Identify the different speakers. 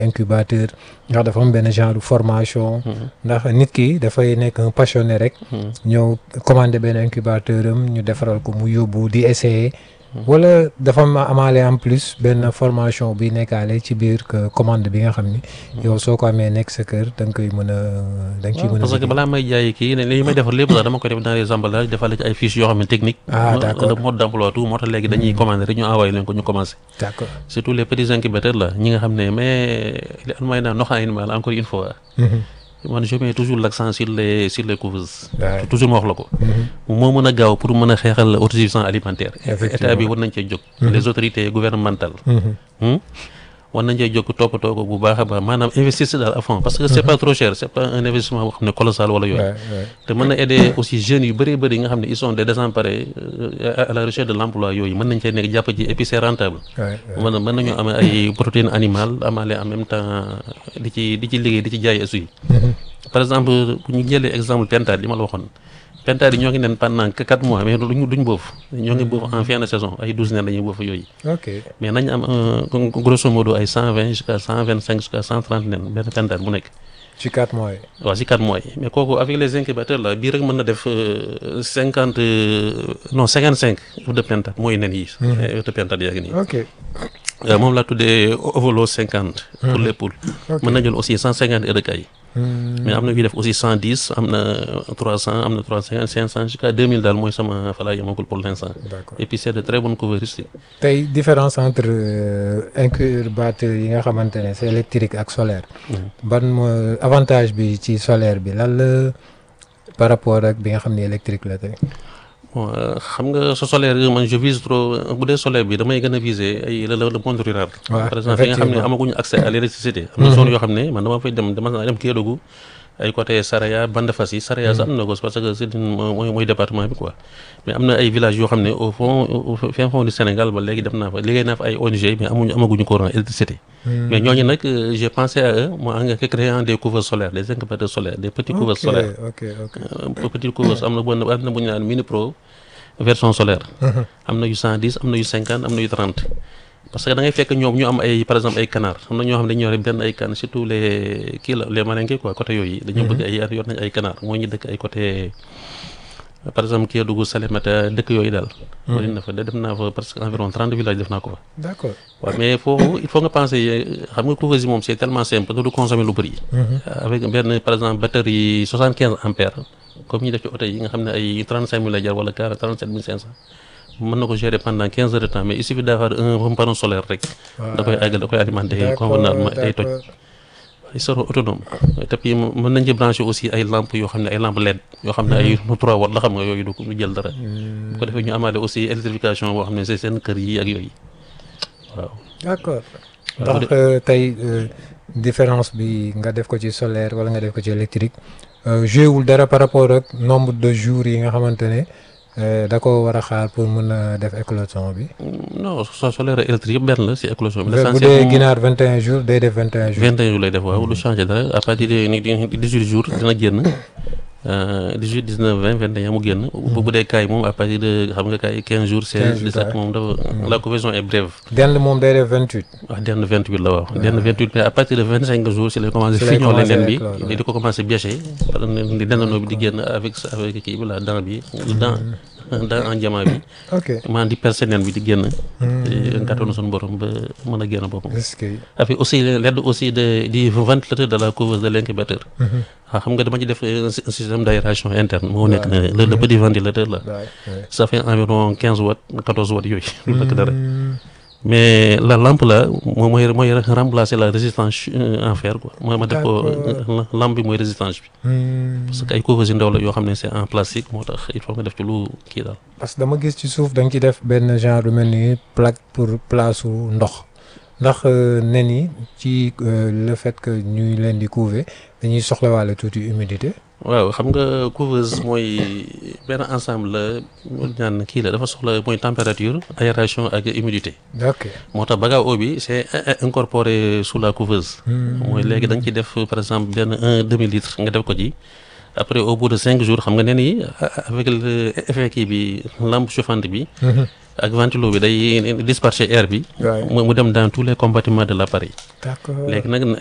Speaker 1: incubateur ndax dafa am benn genre formation ndax nit ki dafay nekk un passionné rek ñëw commandé benn incubateur am ñu defaral ko mu yóbbu di essayer wala dafa ma amaale en plus benn formation bi nekkaale ci biir que commande bi nga xam ni yow soo ko amee nekk sa kër da nga koy mën a da nga ciy mën a
Speaker 2: parce que balaa may jaay kii ne li may defar lépp sax dama koy def dans les emballages defal ci ay fiches yoo xam ne technique
Speaker 1: Ah, d'accord.
Speaker 2: de mode d'emploi tout moo tax léegi dañuy commander rek ñu envoyé leen ko ñu commencé
Speaker 1: d'accord
Speaker 2: surtout les petits incubateurs là ñi nga xam ne mais li an may naan noxa animal encore une fois man je mets toujours l'accent sur les sur les couveuses
Speaker 1: Ouais.
Speaker 2: toujours ma wax la ko moo mën a gaaw pour mën a xeexal autosuffisance alimentaire
Speaker 1: Effectivement.
Speaker 2: état bi war nañ cee jóg les autorités gouvernementales Hmm? war nañ cee jóg toppatoo ko bu baax a baax maanaam investir si daal à fond parce que c'est pas trop cher c'est pas un investissement boo xam ne colossal wala yooyu
Speaker 1: Ouais, ouais.
Speaker 2: te mën na aider aussi jeunes yu bëree bëri yi nga xam ne ils sont des désemparés euh, à à la recherche de l'emploi yooyu mën nañ cee nekk jàpp ci et puis c'est rentable
Speaker 1: Ouais, ouais.
Speaker 2: mën na mën nañoo amee ay protéines animales amaale en même temps di ci di ci liggéey di ci jaay aussi par exemple bu ñu jëlee exemple pentade li ma la waxoon pentade yi ñoo ngi nen pendant que quatre mois mais duñ duñ boofu ñoo ngi boofu en fin de saison ay douze nen dañuy boofu yooyu
Speaker 1: ok
Speaker 2: mais nañ am un grosso modo ay cent vingt jusqu'à cent vingt cinq jusqu'à cent trente nen benn pentade bu nekk
Speaker 1: ci quatre mois yi
Speaker 2: waaw si quatre mois yi mais kooku avec les incubateurs là bii rek mën na def cinquante non cinquante cinq œufs de pentade mooy nen yi œufs de pentade yaa ngi nii
Speaker 1: ok
Speaker 2: Euh, moom laa tuddee ovolo cinquante pour les poules
Speaker 1: Ok.
Speaker 2: mën na jël aussi cent cinquante œufs de caille
Speaker 1: Hmm.
Speaker 2: mais am na ñuy def aussi cent dix am na trois cent am na trois cinquante cinq cent jusqu'à deux mille daal mooy sama fa laa yemagul pour l'instant
Speaker 1: d'accord
Speaker 2: et puis c'est de très bonnes couverts rustiques
Speaker 1: tey différence entre euh, incubateur yi nga xamante ne c'est électrique ak solaire ban mooy avantage bi ci solaire bi lan la par rapport ak bi nga xam ne électrique la tey
Speaker 2: bon euh, xam nga sa solaire yi man je vise trop bu dee solaire bi damay gën a viser ay le le monde rural.
Speaker 1: Ouais,
Speaker 2: par exemple fi nga xam ne
Speaker 1: effectivement.
Speaker 2: amaguñu accès à l'électricité. am na zone yoo xam ne man dama fay dem dama naa dem Kédougou ay côté Saraya Bandafassi Saraya sax am na ko parce que c'est une mooy mooy département bi quoi mais am na ay villages yoo xam ne au fond au fin fond du Sénégal ba léegi dem naa fa liggéey naa fa ay ONG mais amuñu amaguñu courant électricité. mais ñooñu nag euh, j'ai pensé à eux moi en créant des couverts solaires des incubateurs solaires des petits couverts
Speaker 1: ok
Speaker 2: solaires.
Speaker 1: ok ok
Speaker 2: Euh, petite couveuse am na bu am na bu ñu naan mini pro version solaire am na yu cent dix am na yu cinquante am na yu trente parce que da ngay fekk ñoom ñu am ay par exemple ay canard am na ñoo xam ne dañu yore benn ay can surtout les kii la les malinké quoi côté yooyu dañu bëgg ay yor nañ ay canard mooy ñu dëkk ay côté par exemple Kédougou Salémata dëkk yooyu daal bëri na fa def naa fa presque environ trente villages def naa ko fa
Speaker 1: d'accord
Speaker 2: waaw mais foofu il faut nga penser xam nga couveuse yi moom c'est tellement simple que du consommer lu bëri. avec benn par exemple batterie soixante quinze ampères comme ñu def ci oto yi nga xam ne ay trente cinq mille lay jar wala quarante trente sept mille cinq cent mën na ko gérer pendant quinze heures de temps mais il suffit d'avoir un panneau solaire rek. da koy àggal da koy alimenter convenablement day toj. ils seront autonomes te puis mën nañ ci brancher aussi ay lampes yoo xam ne ay lampes LED yoo xam ne ay 3 watt la xam nga yooyu du du jël dara. bu ko defee ñu amaale aussi électrification boo xam ne c'est seen kër yi ak yooyu waaw.
Speaker 1: d'accord
Speaker 2: waaw
Speaker 1: ndax euh, tey euh, différence bi nga def ko ci solaire wala nga def ko ci électrique euh, joué wul dara par rapport ak nombre de jours yi nga xamante ne euh, da ko war a xaar pour mën a def éclosion bi.
Speaker 2: non so solaire ak électrique yëpp benn la si éclosion bi.
Speaker 1: bu
Speaker 2: l'essentiel
Speaker 1: dee
Speaker 2: moom
Speaker 1: ginaar 21 jours day def 21 jours.
Speaker 2: 21 jours lay def waaw lu changé dara à partir de ni 18 jours dina génn 18 19 20 21 mu génn. bu bu dee kaay moom à partir de xam nga kaay 15 jours 16
Speaker 1: jours,
Speaker 2: 17 moom dafa la conversion est brève.
Speaker 1: dend moom day def 28.
Speaker 2: wax denn 28 la waaw denn 28 mais à partir de 25 jours si lay commencé
Speaker 1: Si lay
Speaker 2: fiñoo
Speaker 1: commencé
Speaker 2: leen bi
Speaker 1: éclore,
Speaker 2: di ko commencé bêcher par di dendandoo bi di génn avec avec kii bi la dent bi dent dent en diamant bi
Speaker 1: ok
Speaker 2: maanaam di percer nen bi di génn ngàttoon suñu borom ba mën a génn boppam
Speaker 1: est-ce que
Speaker 2: avec aussi l'aide aussi de du ventilateur de la couveuse de l'incubateur waaw xam nga dama ci def un sy- un système d'aération interne moo nekk ne le le petit ventilateur là
Speaker 1: waay waay.
Speaker 2: ça fait environ 15 watts 14 watts yooyu lu nekk dara mais la lampe là moom mooy mooy remplacer la résistance euh, en fer quoi mooy ma def ko
Speaker 1: D'accord.
Speaker 2: euh, lampe bi mooy résistance bi
Speaker 1: Hmm.
Speaker 2: parce que ay couveuse yu ndaw la yoo xam ne c'est en plastique moo tax il faut nga def ci lu kii daal
Speaker 1: parce que dama gis ci suuf da nga ci def benn genre lu mel ni plaque pour place su ndox ndax euh, nen yi ci euh, le fait que ñuy leen di couver dañuy soxlawaale tuuti humidité.
Speaker 2: waaw xam nga couveuse mooy benn ensemble la ñu ñaan kii la dafa soxla mooy température aération ak humidité
Speaker 1: ok.
Speaker 2: moo tax baga eau bi c'est in- incorporé sous la couveuse mooy léegi da nga ci def par exemple benn un demi litre nga def ko ci après au bout de cinq jours xam nga nen yi avec le effet kii bi lampe chauffante bi ak ventilo bi day disperser air bi
Speaker 1: Ouais.
Speaker 2: mu mu dem dans tous les compartiments de l'appareil
Speaker 1: d'accord
Speaker 2: léegi nag